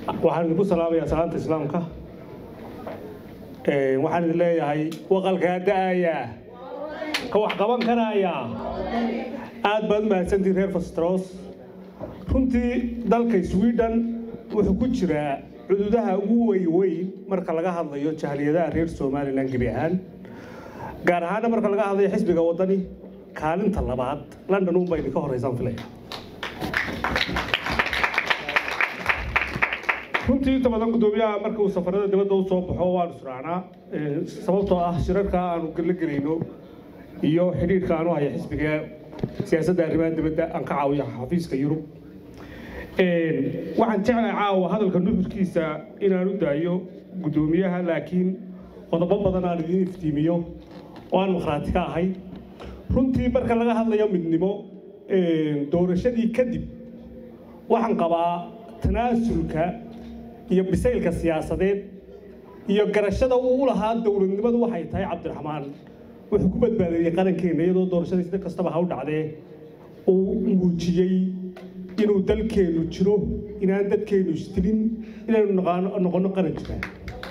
waxaan idinku salaamayaa salaanta islaamka waxaan idin leeyahay waqalkaa da'ayaa ka wax qaban karayaa aad baad u mahadsantihin reer fastros runtii dalka sweden wuxuu ku jiraa cududaha ugu weyweyn marka laga hadlayo jahliyadaha reer somalilan gebi ahaan gaar ahaana marka laga hadlayo xisbiga waddani kaalinta labaad london unba idinka horeysaan filaya runtii inta badan guddoomiyaha marka uu safarada dibadda u soo baxo waan israacnaa sababtoo ah shirarka aanu la gelayno iyo xidhiidhka aanu haya xisbiga siyaasadda arrimaha dibadda aan ka caawiyo xafiiska yurub waxaan jeclahay caawa hadalka nuxurkiisa inaan u daayo guddoomiyaha laakiin qodobo badan aan idiin iftiimiyo oo aan makhraati ka ahay runtii marka laga hadlayo midnimo doorashadii kadib waxaan qabaa tanaasulka iyo bisaylka siyaasadeed iyo garashada uu u lahaa dowladnimadu waxay tahay cabdiraxmaan wuxuu ku badbaadiyey qarankeenna iyadoo doorashadii sida kastaba ha u dhacdee uu muujiyey inuu dalkeennu jiro inaan dadkeennu istilin inaynu noqonno qaran jiraan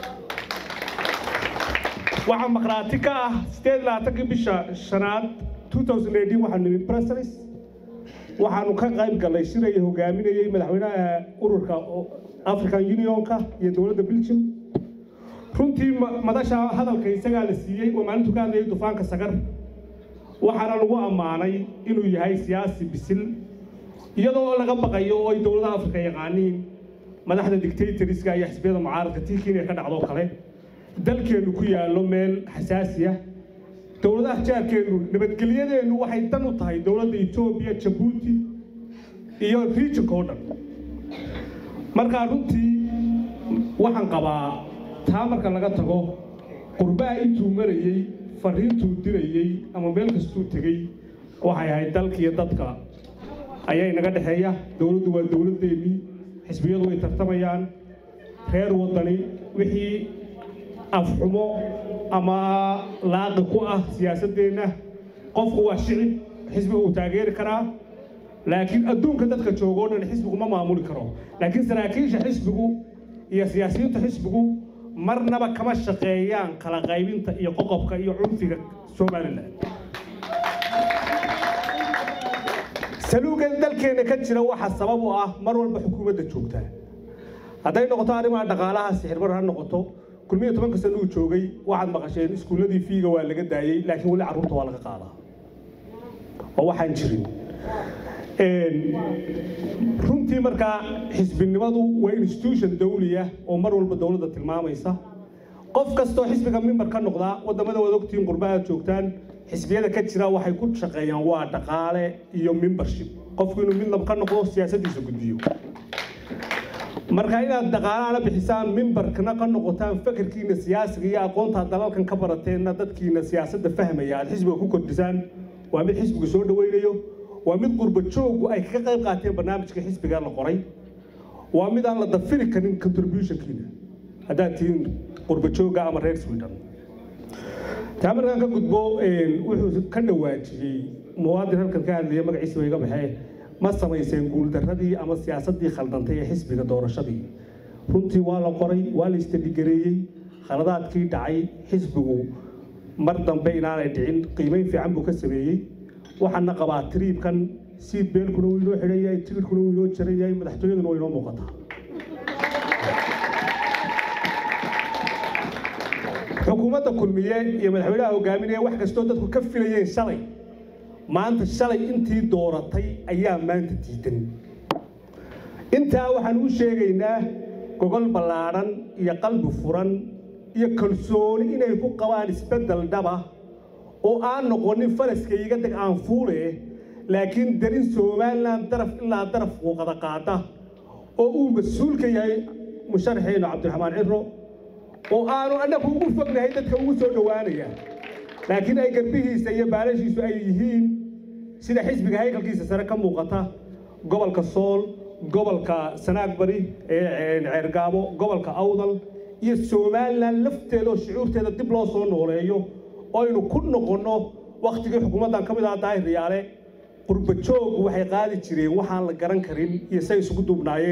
waxaa makhraati ka ah sideed labaatankii bisha shanaad 2018 waxaanu nimi brussels waxaanu ka qayb gallay shiraya hogaaminayay madaxweynaha ururka african unionka iyo dowladda belgium runtii madasha hadalka isagaa la siiyey waa maalintu ka hadlayay dufaanka sagar waxaana lagu ammaanay inuu yahay siyaasi bisil iyadoo laga baqayo oo ay dowladaha afrika yaqaaniin madaxda dictatoriska iyo xisbiyada mucaaradka tiikiin ay ka dhacdo kale dalkeennu ku yaallo meel xasaasiya dowladaha jaarkeennu nabadgelyadeennu waxay dan u tahay dowladda etoobiya jabuuti iyo regionka oo dhan markaa runtii waxaan qabaa taa marka laga tago qurbaha intuu marayey fariintuu dirayey ama meel kastuu tegey waxay ahayd dalka iyo dadka ayaa inaga dhexeeya dowladdu waa dowladdeennii xisbiyadu way tartamayaan reer waddani wixii afxumo ama laaqi ku ah siyaasaddeenna qofku waa shicib xisbiga uu taageeri karaa laakiin adduunka dadka jooga o dhan xisbigu ma maamuli karo laakiin saraakiisha xisbigu iyo siyaasiyiinta xisbigu marnaba kama shaqeeyaan kala qaybinta iyo qoqobka iyo cunfiga somalilan saluugan dalkeenna ka jira waxa sabab u ah mar walba xukuumadda joogtaa hadday noqoto arrimaha dhaqaalaha sixirbar ha noqoto kulmiyo tobanka sano uu joogay waxaad maqasheen iskuulladii fiiga waa laga daayey laakiin weli carruurta waa laga qaadaa oo waxaan jirin runtii markaa xisbinimadu waa institution dawliya oo mar walba dowladda tilmaamaysa qof kastoo xisbiga mimbar ka noqdaa waddamada waad ogtihiin qurba aad joogtaan xisbiyada ka jira waxay ku shaqeeyaan waa dhaqaale iyo membership qofku inuu midnab ka noqdo siyaasaddiisa gudbiyo marka inaad dhaqaalahana bixisaan mimbarkana ka noqotaan fakarkiina siyaasiga iyo aqoonta dalalkan ka barateenna dadkiina siyaasadda fahmaya aad xisbiga ku kordhisaan waa mid xisbiga soo dhawaynayo waa mid qurba jooggu ay kaga qayb qaateen barnaamijka xisbiga la qoray waa mid aan la dafiri karin contributionkiina haddaad tihiin qurba joogga ama reer sweden taa markaan ka gudbo wuxuu ka dhawaajiyey muwaadin halkan ka hadlaya magaciisa iga baxee ma samayseen guuldarradii ama siyaasaddii khaldantay ee xisbiga doorashadii runtii waa la qoray waa la istadhigareeyey khaladaadkii dhacay xisbigu mar dambe inaanay dhicin qiimeyn fiican buu ka sameeyey waxaana qabaa tiriibkan siid beelkuna wuu inoo xidhan yahay tigirkuna wuu inoo jaran yahay madaxtooyaduna waa inoo muuqataa xukuumadda kulmiye iyo madaxweynaha hogaaminaya wax kastoo dadku ka filayeen shalay maanta shalay intii dooratay ayaa maanta diidan intaa waxaan u sheegaynaa gogol ballaadhan iyo qalbi furan iyo kalsooni inay ku qabaan isbeddel dhaba oo aan noqonin faraska iga deg aan fuule laakiin darin somalilan daraf ilaa daraf uuqada qaada oo uu mas-uulka yahay musharaxeenu cabdiraxmaan ciro oo aanu annagu ugu fognahay dadka ugu soo dhowaanaya laakiin ay garbihiisa iyo baalashiisu ay yihiin sida xisbiga haykalkiisa sare ka muuqata gobolka sool gobolka sanaag bari ee ceergaabo gobolka awdal iyo somalilan lafteeda oo shucuurteeda dib loo soo nooleeyo oo aynu ku noqonno wakhtigii xukuumaddan ka mid aha daahir riyaale qurba jooggu waxay qaadi jireen waxaan la garan karin iyo say isugu duubnaayeen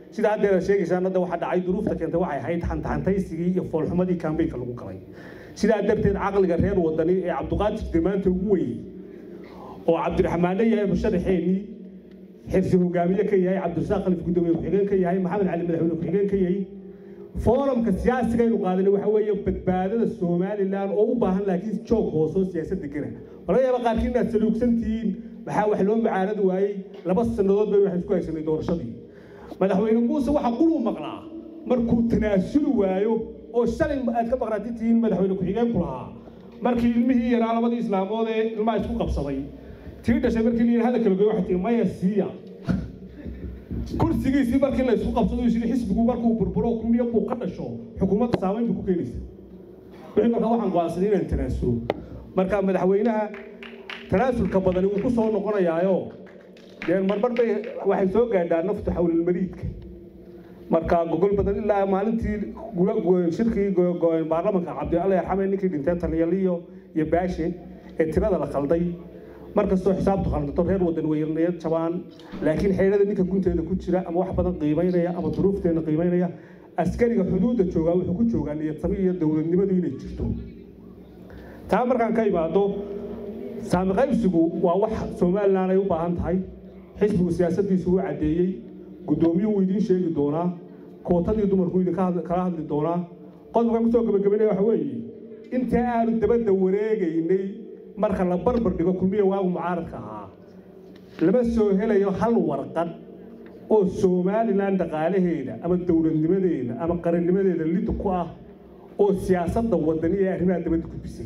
sida haddeer aad sheegaysaan hadda waxaa dhacay duruufta keentay waxay ahayd xantaxantaysigii iyo foolxumadii kaambeynka lagu galay sidaa darteed caqliga reer wadani ee cabdiqaadir damaanta ugu weyn oo cabdiraxmaanna yahay musharaxeennii xirsi hogaamiye ka yahay cabdirasaaq khalif gudoomiye ku-xigeen ka yahay maxamed cali madaxweyne ku-xigeen ka yahay foorumka siyaasiga aynu qaadanay waxa weeye badbaadada somalilan oo u baahan laakiin joog hoosoo siyaasadda gera laga yaaba qaarkiin inaad saluugsan tihiin maxaa wax loo mucaaradi waayey laba sannadood bay waxaan isku haysanay doorashadii madaxweyne muuse waxa quluu maqlaa markuu tanaasuli waayo oo shalay aad ka maqnaati tihiin madaxweyne ku-xigeenku lahaa markii ilmihii yaraa labadii islaamood ee ilmaha isku qabsaday tii dhashay markii la yidhi hadalka lagoy waxay tii maya siiya kursigiisii markii la isku qabsado isiri xisbigu markuu burburo kulmiyo buu ka dhasho xukuumadda saamayn buu ku keenaysa wixii markaa waxaan go'aansaday inaan tanaasulo marka madaxweynaha tanaasulka badani wuu ku soo noqonayaayo dee marmar bay waxay soo gaadhaa naftu xawlilmariidka marka gogol badan ilaa maalintii shirkii baarlamanka cabdi alla yarxame ninkii dhintay taliyaliyo iyo baashe ee tirada la qalday markastoo xisaabtu khaldato reer wadan weynayad jabaan laakiin xeerada ninka gunteeda ku jira ama wax badan qiimaynaya ama duruufteena qiimaynaya askariga xuduudda joogaa wuxuu ku joogaa niyadsami iyo dowladnimadu inay jirto taa markaan ka imaado saami qaybsigu waa wax somalilan ay u baahan tahay xisbigu siyaasaddiisu u caddeeyey guddoomiyuhu wuu idiin sheegi doonaa kootadii dumarku idinka kala hadli doonaa qodobkan kusoo gabagabaynaya waxa weeye intii aanu dabadda wareegaynay marka la barbar dhigo kulmiya waagu mucaaradka ahaa lama soo helayo hal warqad oo somalilan dhaqaalaheeda ama dowladnimadeeda ama qarannimadeeda lid ku ah oo siyaasadda wadani ee arrimaha dabadda gudbisay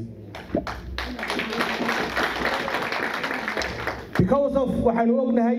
because of waxaanu ognahay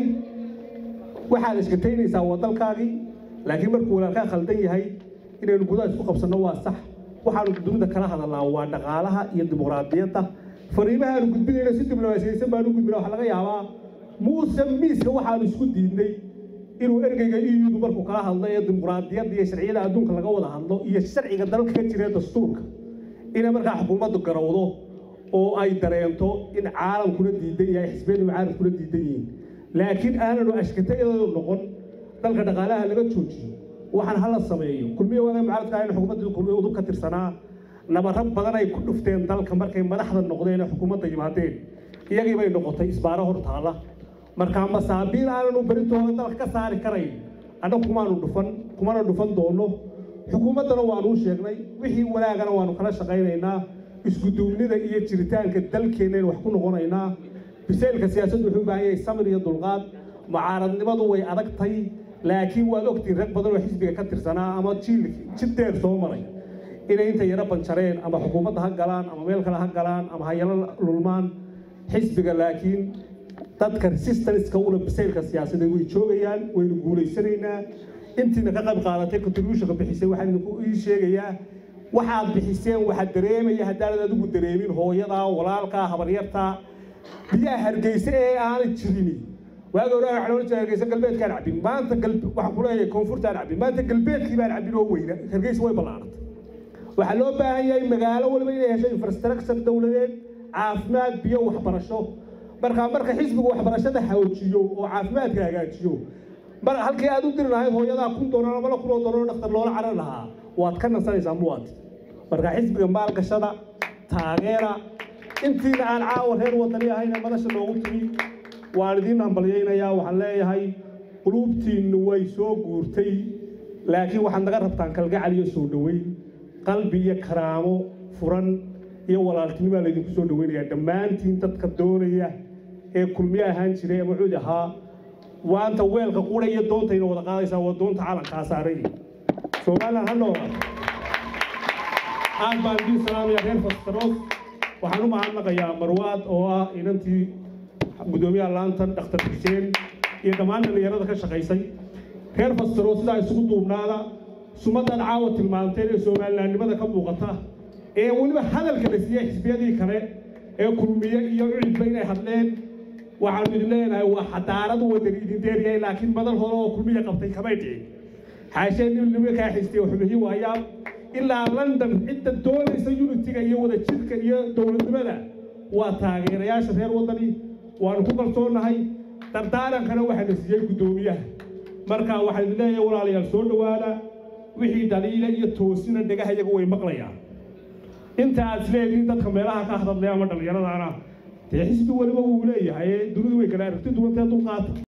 waxaad iskataynaysaa wadalkaagii laakiin markuu walaalkaa khaldan yahay inaynu gudaha isku qabsanno waa sax waxaanu dunida kala hadalnaa waa dhaqaalaha iyo dimuqraadiyadda fariimaha aanu gudbinayno si diblomaasiyaysan baanu gudbina waxa laga yaabaa muuse miiska waxaanu isku diidnay inuu ergeyga iyudu markuu kala hadlo ee dimuqraadiyadda iyo sharciyada adduunka laga wada hadlo iyo sharciga dalka ka jira dastuurka inay markaa xukuumaddu garowdo oo ay dareento in caalamkuna diidan yahay xisbiyadu mucaaradkuna diidan yihiin laakiin aananu ashkatayadoodu noqon dalka dhaqaalaha laga joojiyo waxaan hala sameeyo kulmiya waaga mucaaradka ahayn xukuumaddii kulmiya udub ka tirsanaa nabaro badan ay ku dhufteen dalka markay madaxda noqdeen ee xukuumadda yimaadeen iyagii bay noqotay isbaaro hor taala markaa masaabiil aananu beritooda dalka ka saari karayn annagu kumaanu dhufan kumana dhufan doono xukuumaddana waanuu sheegnay wixii wanaagana waanu kala shaqaynaynaa iskuduubnida iyo jiritaanka dalkeennayn wax ku noqonaynaa biseylka siyaasaddu wuxuu u baahan yahay samir iyo dulqaad mucaaradnimadu way adagtay laakiin waad ogtiin rag badan oo xisbiga ka tirsanaa ama jiil jid dheer soo maray inay inta yaro banjareen ama xukuumadda ha galaan ama meel kale ha galaan ama hayalo lulmaan xisbiga laakiin dadka resistanska ula biseylka siyaasadeed way joogayaan waynu guulaysanaynaa intiina ka qayb qaadatay contributionka bixisay waxaan idinku ii sheegayaa waxaad bixiseen waxaad dareemaya haddaanad adigu dareemin hooyadaa walaalkaa habaryartaa biyaha hargeysa ee aanay jirini waagi hore waxaan ohan jiray hargeysa galbeedkaan cabin maanta waxaan ku leeyahay koonfurtaan cabin maanta galbeedkii baan cabin oo weyna hargeysa way ballaaratay waxaa loo baahan yahay magaalo waliba inay hesho infrastructure dowladeed caafimaad biyo waxbarasho markaa marka xisbigu waxbarashada xoojiyo oo caafimaadka hagaajiyo mar halkii aad u diri lahayd hooyadaa kun doolar ama la kunoo doolar dhaktar loola carar lahaa waad ka nasanaysaa muwaad marka xisbiga maalgashada taageera intiina aan caawa reer wadani ahayna madasha loogu timi waan idiin hambalyaynayaa waxaan leeyahay quluubtiinnu way soo guurtay laakiin waxaad naga rabtaan kalgacal iyo soo dhoweyn qalbi iyo karaamo furan iyo walaaltinimaa laydinku soo dhoweynayaa dhammaantiin dadka doonaya ee kulmiye ahaan jiray ama cudi ahaa waanta weelka qura iyo doontayna wada qaadaysaa waa doonta calankaa saaray somalilan ha noolaa aad baan idiin salaamaya reer fastaroos waxaan u mahadnaqayaa marwaad oo ah inantii gudoomiyaha laantan dhakhtar xuseen iyo dhammaan dhallinyarada ka shaqaysay reer fastaroos sidaa isugu duubnaada sumadan caawa tilmaanteen ee somalilaannimada ka muuqata ee weliba hadalka la siiyey xisbiyadii kale ee kulmiye iyo ucidba inay hadleen waxaanu idin leenahay waa xadaaradu wadani idin deeryahay laakiin madal hore oo kulmiya qabtay kamay dhicin xaashee nin nimankaa xistay xubihi waayaa ilaa london cidda doonaysa unitiga iyo wadajirka iyo dowladnimada waa taageerayaasha reer wadani waanu ku kalsoonahay dardaarankana waxaa la siiyey guddoomiyaha marka waxaan idin leeyahay walaalayaal soo dhowaada wixii dhaliila iyo toosina dhagaha iyaga way maqlayaan inta aad isleedihiin dadka meelaha ka hadlaya ama dhallinyaradaana dee xisbi weliba wuu leeyahay dunidu way kala aragti duwantee dulqaata